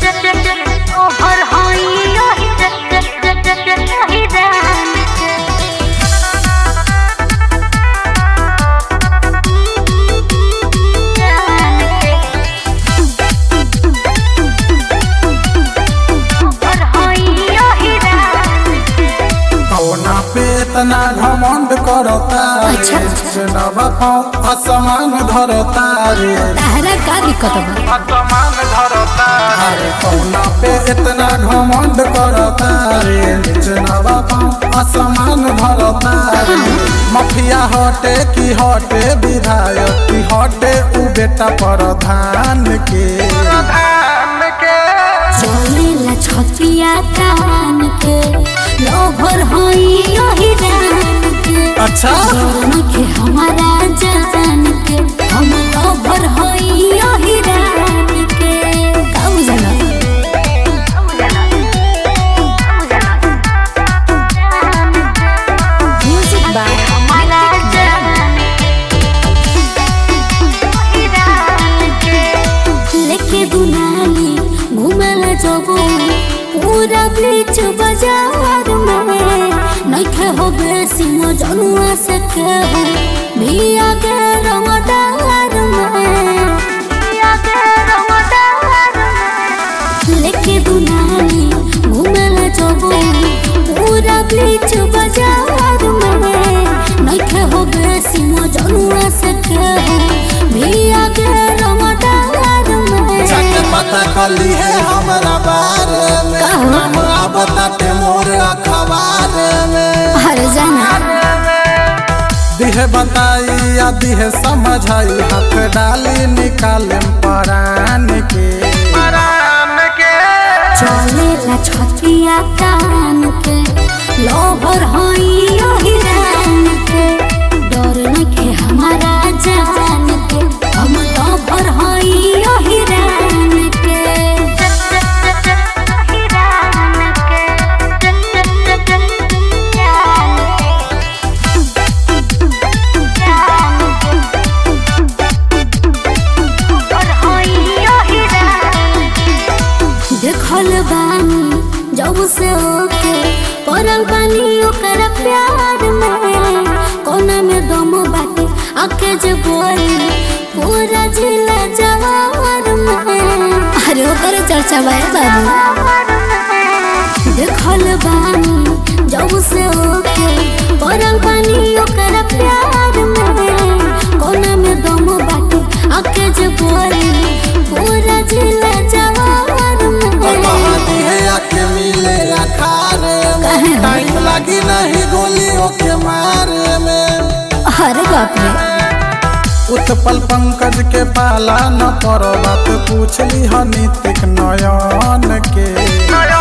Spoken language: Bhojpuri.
ओहर होई ओही ओही रान ओहर होई ओही रान कौना पे इतना घमंड करता रे जनवा पाँव असमान धरता रे ताहरा का दिक्कत बा असमान धरता अरे कौना पे इतना घमंड करता रे जनवा पाँव असमान धरता रे मफिया हटे की हटे विधायक की हटे उ बेटा प्रधान के प्रधान के चलेला छतिया कान के लोभर होई ओही रान के अच्छा दोनों के हमारा जान के हम लोभर होई ओही रान के का बुझला म्यूजिक बाय हमारा जान लेके दुनाली घुमला जबो पूरा बीच बाजार में नइखे हो बेसी न जनुआ से केहू भी आगे रमदार में लेके दुनाली घुमला जबो पूरा बीच बाजार में नइखे हो बेसी न जनुआ से केहू भी आगे रमदार में जाके पता कली है हमारा बारे में का हो? नाम बताते मोर अखबार में हर जाना दिहे बताई या दिहे समझाई हाथ डाली निकाले परान के परान के चलेला छतिया कान के लोभर होई ओही रान के डर नखे हमारा जान के हम लोभर होई ओही रान के देखल बानी जब से ओके पड़ल बानी ओकर प्यार में कोना में दम बाटे आके जे बोली पूरा जिला जवार में अरे ओकर चर्चा बाय बाबू देखल बानी जब से ओके पड़ल बानी ओकर प्यार में कोना में दम बाटे आके जे बोली पूरा जिला जवार में कहानी है आके मिले अखारे में टाइम लगी नहीं गोलियों के मारे में अरे बाप रे उत्पल पंकज के पाला न करो बात पूछली ह नीतिक नयन के